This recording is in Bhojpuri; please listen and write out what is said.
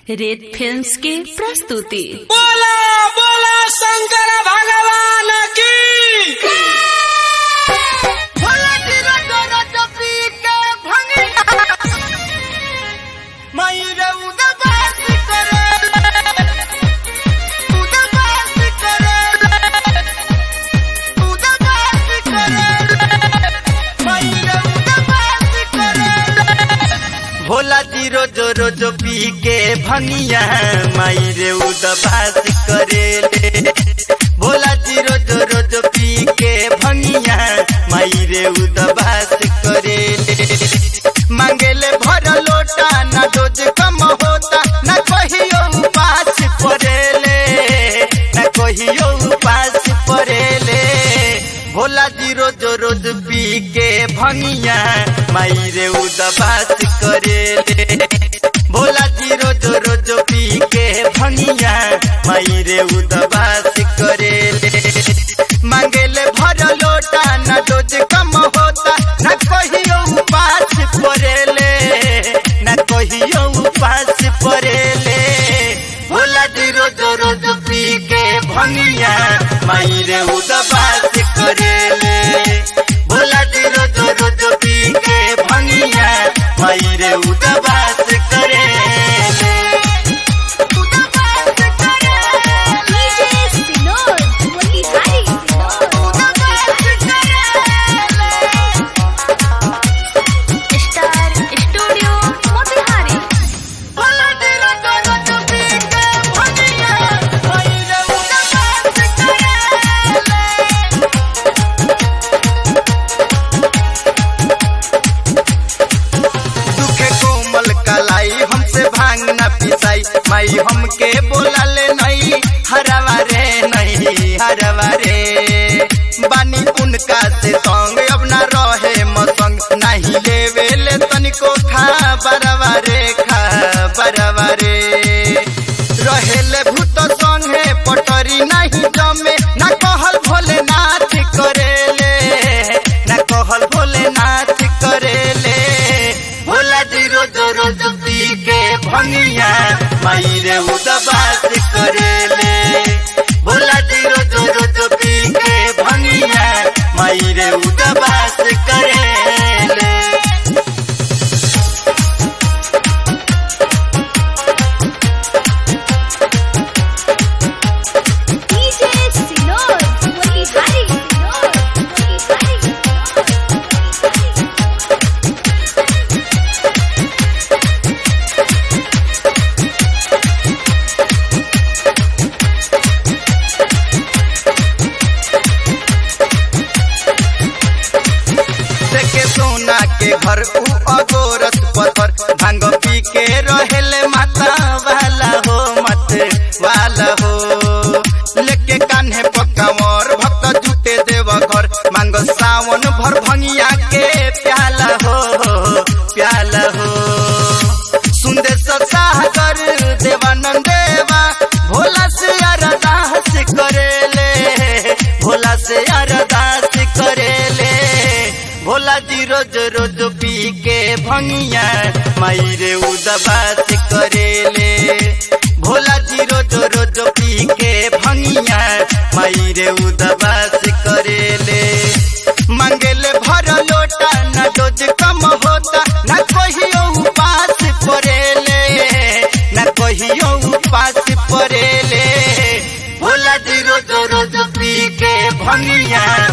रेत फिल्म्स की प्रस्तुति बोला बोला शंकर भगवान की भोला जी रोज रोज पी के भनिया माई रे उदबास करेले भोला जी रोज रोज पी के भनिया माई रे उदबास करेले मांगेले भर लोटा ना रोज कम होता ना कहियो उपास परेले ना कहियो उपास परेले भोला जी रोज रोज पी के भनिया माई रे उदबास करेले भोला जी रोज रोज पी के भनिया माई रे उदबास करेले मांगेले भर लोटा ना रोज कम होता ना कहियो उपास परेले ना कहियो उपास परेले भोला जी रोज रोज पी के भनिया माई रे उदबास करेले भोला जी रोज रोज पी के भनिया माई रे उदबास करेले स्टार स्टूडियो मोतिहारी दुखे कोमल कलाई हमसे भांग न पिसाई माई हमके बोला ले नहीं हरवा रे नहीं हरवा रे बानी उनका से संग अब ना रहे मसंग नहीं लेवे ले तनिको खा बरवा रे खा बरवा रे रहेले भूत संगे पटरी नहीं जमे ना कहल भोलेनाथ करेले ना कहल भोलेनाथ करेले भोला जी रोज रोज पी के भनिया माई रे उदबास करेले भोला जी रोज रोज पी के भनिया माई रे उदबास करेले देखे सोना के घर उ अगोरत पत्थर भांग पी के रहेले माता वाला हो मत वाला हो लेके कान्हे पकावर भक्त जुटे देव घर मांग सावन भर भंगिया के प्याला हो प्याला हो सुंदेश सागर देवानंद देवा भोला से अरदास करेले भोला से अरदास करेले भोला जी रोज रोज पी के भंगिया माई रे उदबास करेले भोला जी रोज रोज पी के भंगिया माई रे उदबास करेले मांगेले भर लोटा ना रोज कम होता ना कहियो उपास परेले ना कहियो उपास परेले भोला जी रोज रोज पी के भंगिया